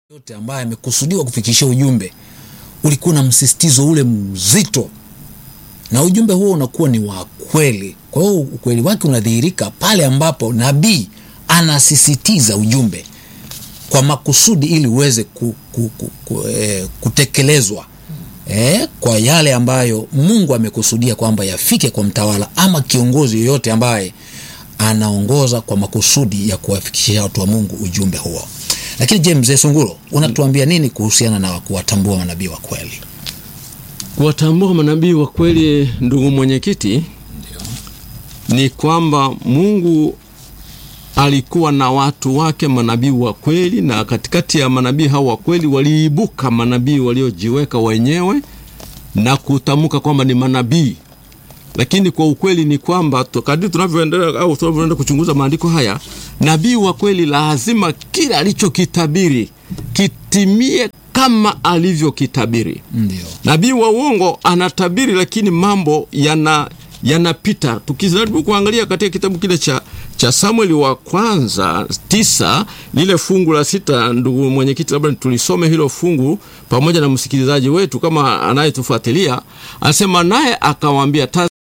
yote ambaye amekusudiwa kufikishia ujumbe ulikuwa na msisitizo ule mzito, na ujumbe huo unakuwa ni wa kweli. Kwa hiyo ukweli wake unadhihirika pale ambapo nabii anasisitiza ujumbe kwa makusudi ili uweze ku, ku, ku, ku, eh, kutekelezwa eh, kwa yale ambayo Mungu amekusudia kwamba yafike kwa mtawala ama kiongozi yoyote ambaye anaongoza kwa makusudi ya kuwafikishia watu wa Mungu ujumbe huo. Lakini je, mzee Sunguro, unatuambia nini kuhusiana na kuwatambua manabii wa kweli? Kuwatambua manabii wa kweli, ndugu mwenyekiti, ni kwamba Mungu alikuwa na watu wake manabii wa kweli, na katikati ya manabii hao wa kweli waliibuka manabii waliojiweka wenyewe na kutamka kwamba ni manabii. Lakini kwa ukweli ni kwamba kadri tunavyoendelea au tunavyoenda kuchunguza maandiko haya, nabii wa kweli lazima kile alichokitabiri kitimie kama alivyokitabiri. Ndio. Nabii wa uongo anatabiri, lakini mambo yana yanapita. Tukijaribu kuangalia katika kitabu kile cha, cha Samueli wa kwanza tisa lile fungu la sita, ndugu mwenyekiti, labda tulisome hilo fungu pamoja na msikilizaji wetu kama anayetufuatilia. Anasema naye akawaambia